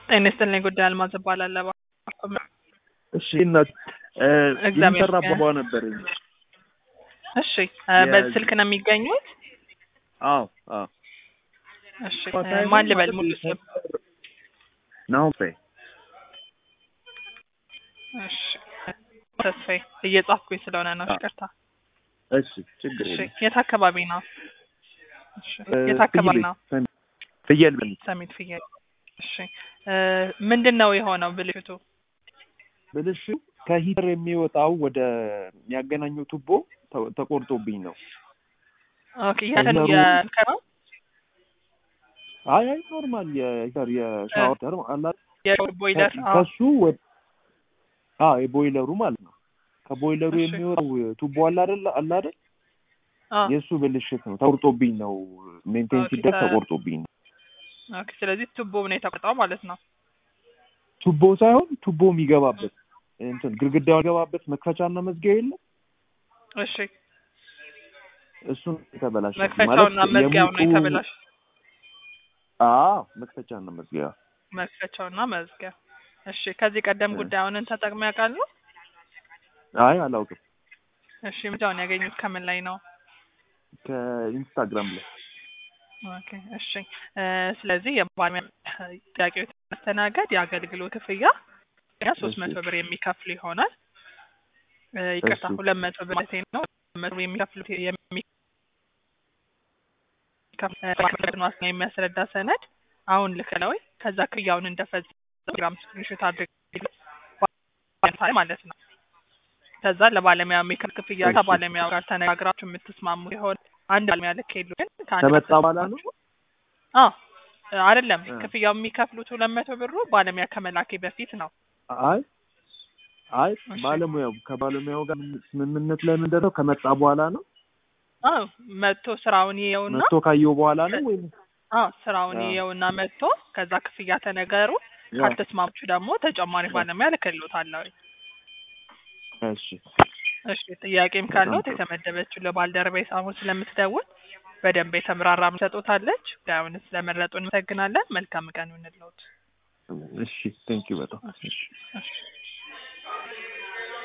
ጤና ይስጥልኝ ጉዳይ አልማዝ እባላለሁ። እሺ እናት እግዚአብሔር የሚሰራ ይመስገን። አባባ ነበር። እሺ እ በዚህ ስልክ ነው የሚገኙት? አዎ አዎ እሺ እ ማን ልበል ሙሉ ስም? ናሆም እሺ ተስፋዬ እየጻፍኩኝ ስለሆነ ነው። አዎ። ይቅርታ። እሺ ችግር እሺ የለም። የት አካባቢ ነው? እሺ እ የት አካባቢ ፍየል ነው? ፍየል በል ሰሚት ፍየል። እሺ እ ምንድን ነው የሆነው ብልሽቱ? ብልሽ ከሂተር የሚወጣው ወደ የሚያገናኘው ቱቦ ተ- ተቆርጦብኝ ነው። ኦኬ የእንትኑ ከሂተሩ- የእንትኑ አይ አይ ኖርማል የሂተር የሻወር ተር አላ የቦይለር አዎ። ከሱ ወደ አዎ የቦይለሩ ማለት ነው። ከቦይለሩ እሺ። የሚወጣው ቱቦ አለ አይደል አለ አይደል አዎ። የእሱ ብልሽት ነው። ተቆርጦብኝ ነው ሜንቴን ኦኬ፣ ሲደረግ ተ- ተቆርጦብኝ ነው። ኦኬ ስለዚህ ቱቦ ነው የተቆጣው ማለት ነው። ቱቦ ሳይሆን ቱቦ የሚገባበት እንትን ግድግዳው የሚገባበት መክፈቻና መዝጊያ የለም እሺ እሱን የተበላሸ መክፈቻውና መዝጊያው ነው የተበላሽ አዎ መክፈቻና መዝጊያ መክፈቻውና መዝጊያ። እሺ ከዚህ ቀደም እ። ጉዳዩን ተጠቅመው ያውቃሉ? አይ አላውቅም። እሺ ምንጫውን ያገኙት ከምን ላይ ነው? ከኢንስታግራም ላይ ኦኬ እሺ እ ስለዚህ የባለሙያ ጥያቄዎች ማስተናገድ የአገልግሎት ክፍያ ሶስት መቶ ብር የሚከፍሉ ይሆናል። እ ይቅርታ እሺ። ሁለት መቶ ብር ማለት ነው። ሁለት መቶ ብር የሚከፍሉት የሚከፍሉት ዋስትና የሚያስረዳ ሰነድ አሁን ልክለው ከዛ ክፍያውን እንደፈጸሙ ግራም ስክሪንሾት አድርግ ማለት ነው። ከዛ ለባለሙያ የሚከፍል ክፍያ እሺ። ከባለሙያው ጋር ተነጋግራችሁ የምትስማሙ ሲሆን አንድ ባለሙያ ልክ የሉ ግን ከአንድ ከመጣ ጋር በኋላ ነው? አዎ አይደለም እ። ክፍያው የሚከፍሉት ሁለት መቶ ብሩ ባለሙያ ከመላኬ በፊት ነው። አይ አይ እሺ። ባለሙያው ከባለሙያው ጋር ምን- ስምምነት ላይ ምንድን ነው ከመጣ በኋላ ነው አዎ መጥቶ ስራውን ይየውና መጥቶ ካየው በኋላ ነው ወይም አዎ ስራውን አዎ። ይየውና መጥቶ ከዛ ክፍያ ተነገሩ። ካልተስማማችሁ ደግሞ ተጨማሪ ባለሙያ ልክልዎታለሁ። እሺ እሺ ጥያቄም ካለዎት በጣም ጥሩ። የተመደበችው ለባልደረባዬ ሳሙን ስለምትደውል በደንብ የተምራራ ሰጦታለች። ጉዳዩን ስለመረጡ እናመሰግናለን። መልካም ቀን ይሁንልዎት። እሺ ቴንኪው በጣም እሺ እሺ